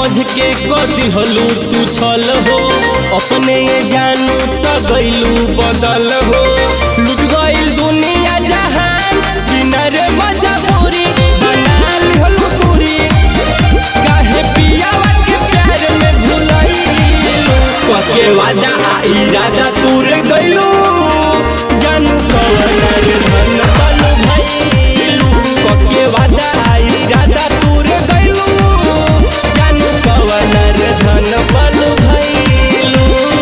समझ के कदी हलू तू छल हो अपने ये जानू त गइलू बदल हो लुट गइल दुनिया जहान बिना रे मजबूरी बना लिहलू दूरी काहे पियावा के प्यार में भुलइलू कके वादा आ इरादा तूर गइलू जानू कवन रे धन बनू भइलू कके वादा आ इरादा तूर गइलू जानू कवन रे धन बनू भइलू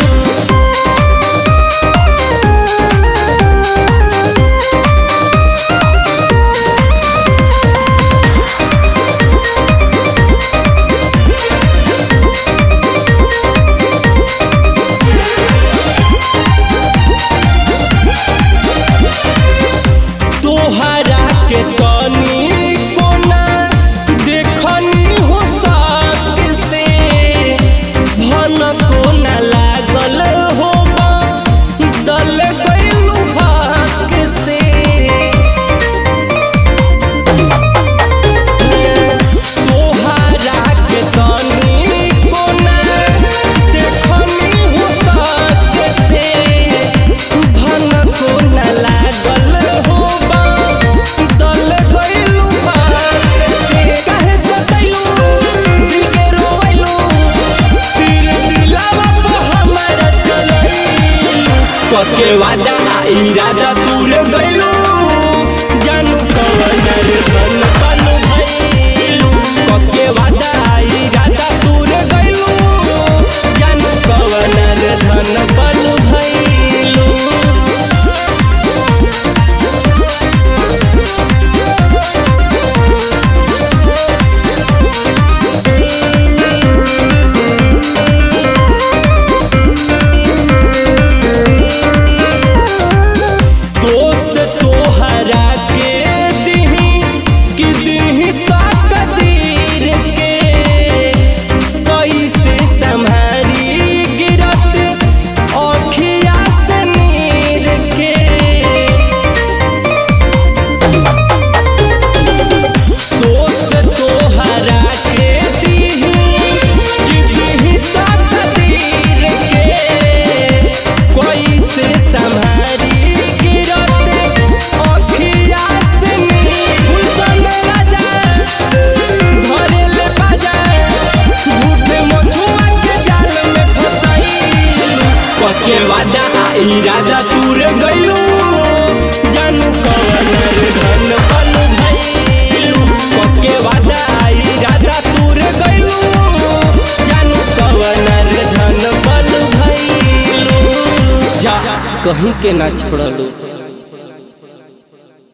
तोहरा के तनी कोना देखनी हो साथ से भन कोना लागल हो दल गइलू हाथ से तोहरा के तनी कोना देखनी हो साथ से भन कोना लागल हो दल गइलू हाथ से काहे सतैलू दिल के रोवैलू तीर दिलावा पे हमारा चलैलू कके वादा आ इरादा तूर गइलू जानू कवन रे धन बनू भइलू कके वादा आ इरादा तूर गइलू जानू कवन रे धन बनू भइलू दोस्त तोहरा के दिही कि दिही तकदीर के कैसे संभारी गिरत अखिया से नीर के दोस्त तोहरा के दिही कि दिही तकदीर के कैसे संभारी गिरत अखिया से नीर गुलशन राजा धरेल बाजा झूठे मधुआ के जाल में फसाइलू कके वादा आ इरादा तूर गइलू जानू कवन रे धन बनू भइलू कके वादा आ इरादा तूर गइलू जानू कवन रे धन बनू भइलू जा कहीं के ना छोड़लू